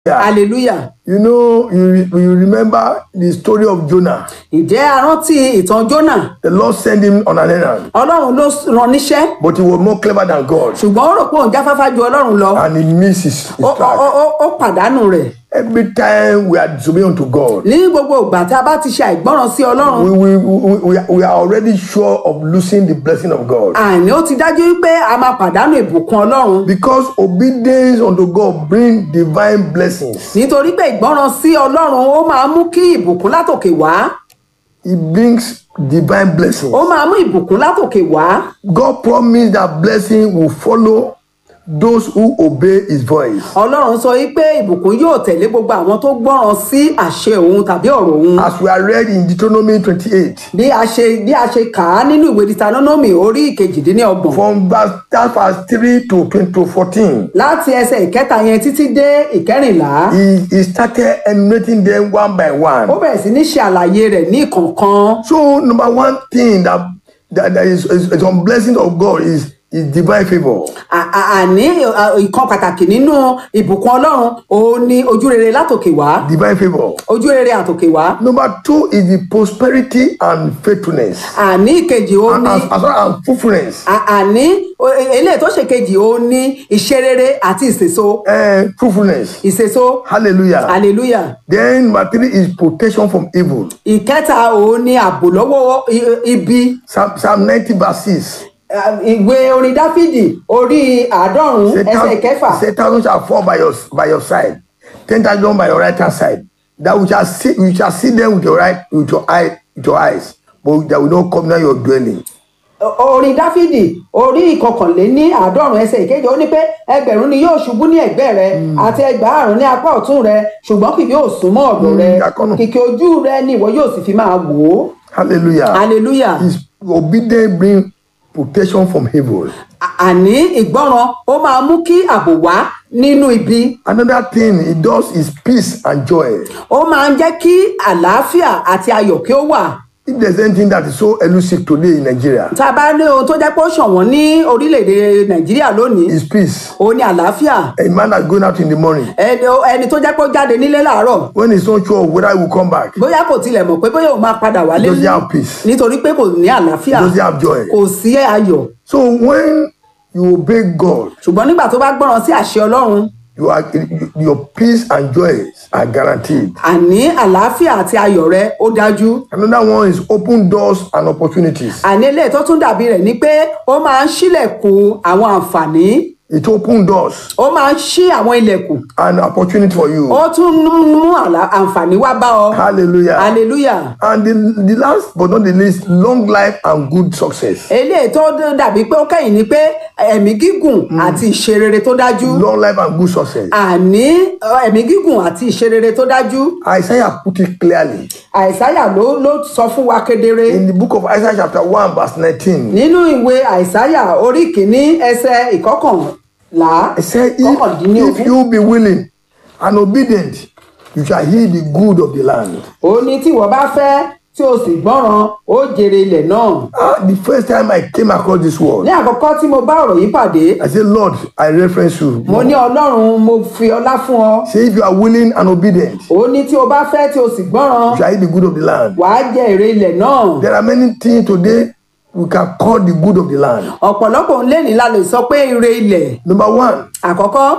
hallelujah You know, you, re- you remember the story of Jonah. ǹjẹ́ a rántí ìtàn Jónà The Lord sent him on an errand, ọlọ́run ló rán níṣẹ́ but he was more clever than God, ṣùgbọ́n ó rò pé òun jáfáfá ju ọlọ́run lọ and he missed his, his ó ó- track. ó- ó pàdánù rẹ̀ Every time we are disobedient to God, ní gbogbo ìgbà tí a bá ti ṣe àìgbọ́ràn sí ọlọ́run we, we, we, we, are- we are already sure of losing the blessing of God. àní ó ti dájú wípé a máa pàdánù ìbùkún ọlọ́run Because obedience unto God bring divine blessings. nítorí pé ìgbọ́ràn sí ọlọ́run ó máa mú kí ìbùkún látòkè wá It brings divine blessings. ó máa mú ìbùkún látòkè wá God promised that blessing will follow those who obey his voice. ọlọ́run sọ wípé ìbùkún yóò tẹ̀lé gbogbo àwọn tó gbọ́ràn sí àṣẹ òun tàbí ọ̀rọ̀ òun As we are read in Deuteronomy 28, bí a ṣe bí a ṣe kà á nínú ìwé Deuteronomy orí ìkejìdínlọ́gbọ̀n from verse, that verse 3 to 20 to 14, láti ẹsẹ̀ ìkẹta yẹn títí dé ìkẹrìnlá he, he started enumerating them one by ó one. bẹ̀rẹ̀ sí ní ṣe àlàyé rẹ̀ ní ìkọ̀ọ̀kan So, number one thing that, that, that is, is, is on blessing of God is, is divine favor. À- à- àní à, ìkan pàtàkì nínú ìbùkún ọlọ́run òun ni ojú rere látòkè wá Divine favor. ojú rere àtòkè wá Number two is the prosperity and faithfulness. àní ìkejì òun And ni as, as well as fruitfulness. à- àní o- e- eléyìí tó ṣe kejì òun ni ìṣerere àti ìsèso Uh, fruitfulness. ìsèso Hallelujah. hallelujah Then number three is protection from evil. ìkẹta òun ni ààbò lọ́wọ́ i- ibi Psalm, Psalm 90 verse 6. À, ìwé orin dáfídì orí àádọ́rùn-ún Say, ẹsẹ̀ thou- ìkẹfà say thousand shall fall by your by your side, ten thousand by your right hand side. That we shall see we shall see them with your right with your eye with your eyes, but that will not come near your dwelling. O- orin dáfídì orí ìkọkànléní àádọ́rùn ẹsẹ̀ ìkeje ó ní pé ẹgbẹ̀rún ni yóò ṣubú ní ẹ̀gbẹ́ rẹ àti ẹgbàárùn ní apá ọ̀tún rẹ ṣùgbọ́n kì yóò súnmọ́ ọ̀dọ̀ rẹ àkọ́nù. kìkì ojú rẹ ni ìwọ yóò sì fi máa wò ó Hallelujah. hallelujah His obedience bring protection from evil. À- àní ìgbọ́ràn ó máa mú kí ààbò wá nínú ibi Another thing it does is peace and joy. ó máa ń jẹ́ kí àlàáfíà àti ayọ̀ kí ó wà If there's anything that is so elusive today in Nigeria, tá a bá ní ohun tó jẹ́ pé ó ṣọ̀wọ́n ní orílẹ̀-èdè nàìjíríà lónìí is peace. ó ní àlàáfíà A man that's going out in the morning, ẹni ẹni tó jẹ́ pé ó jáde nílé láàárọ̀ when he's not sure whether he will come back, bóyá kò tilẹ̀ mọ̀ pé bóyá òun máa padà wálé does he have peace? nítorí pé kò ní àlàáfíà Does he have joy? kò sí ayọ̀ So when you obey God, ṣùgbọ́n nígbà tó bá gbọ́ràn sí àṣẹ ọlọ́run you are your peace and joy are guaranteed. àní àlàáfíà àti ayọ̀ rẹ ó dájú Another one is open doors and opportunities. àní eléyìí tó tún dàbí rẹ̀ ni pé ó máa ń ṣílẹ̀kùn àwọn àǹfààní It open doors ó máa ń ṣí àwọn ilẹ̀kùn and opportunity for you. ó tún ń mú àlà- àǹfààní wá bá ọ Hallelujah. hallelujah And the, the last but not the least, long life and good success. eléyìí tó dàbí pé ó kẹ́yìn ni pé ẹ̀mí gígùn àti ìṣerere tó dájú Long life and good success. àní ọ, ẹ̀mí gígùn àti ìṣerere tó dájú Isaiah put it clearly àìsáyà ló ló sọ fún wa kedere in the book of Isaiah, chapter 1, verse 19. nínú ìwé àìsáyà orí kìíní ẹsẹ̀ ìkọkànlá It said, if, if kọkàndínlógún you be willing and obedient, you shall hear the good of the land. ó ní tí ìwọ bá fẹ́ tí o sì gbọ́ràn ó jèrè ilẹ̀ náà Ah, the first time I came across this word, ní àkọ́kọ́ tí mo bá ọ̀rọ̀ yìí pàdé I said, Lord, I reference you. mo ní ọlọ́run mo fi ọlá fún ọ Say, if you are willing and obedient, ó ní tí o bá fẹ́ tí o sì gbọ́ràn you shall eat the good of the land. wàá jẹ èrè ilẹ̀ náà There are many things today we can call the good of the land. ọ̀pọ̀lọpọ̀ ń lẹ́ni la lè sọ pé ire ilẹ̀ Number one àkọ́kọ́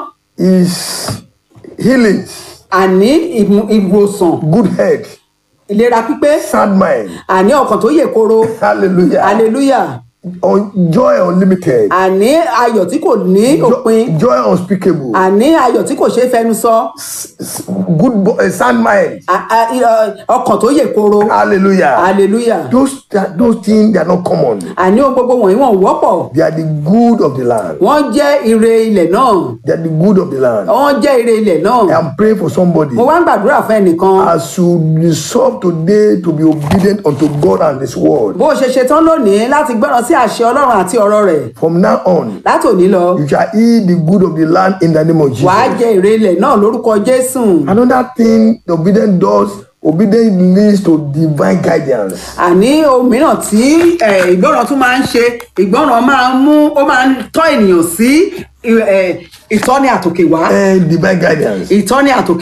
is healings, àní ìmú- ìwòsàn good head, ìlera pípé sound mind. àní ọkàn tó yè koro Hallelujah. hallelujah Un- joy unlimited. àní ayọ̀ tí kò ní òpin Jo- joy unspeakable. àní ayọ̀ tí kò ṣeé fẹnu sọ S- s- good bo- uh, sound mind. à- à- ì- ọ- ọkàn tó yè koro Hallelujah. hallelujah Those that- those things they are not common. àní ohun gbogbo wọ̀nyí wọ́n wọ́pọ̀ They are the good of the land. wọ́n jẹ́ ire ilẹ̀ náà They are the good of the land. wọ́n jẹ́ ire ilẹ̀ náà I am praying for somebody. mo wá ń gbàdúrà fún ẹnìkan As you resolve today to be obedient unto God and His word, bó o ṣe ṣetán lónìí láti gbọ́ràn sí àṣẹ ọlọ́run àti ọ̀rọ̀ rẹ̀ from now on, látòní lọ you shall eat the good of the land in the name of Jesus. wàá jẹ ire ilẹ̀ náà lórúkọ jésù Another thing the obedient does obedience leads to divine guidance. àní ohun mìíràn tí eh, ìgbọràn tún máa ń ṣe ìgbọràn máa ń mú ó máa ń tọ́ ènìyàn sí eh, ìtọ́ni àtòkè wá and divine guidance. ìtọ́ni àtòkè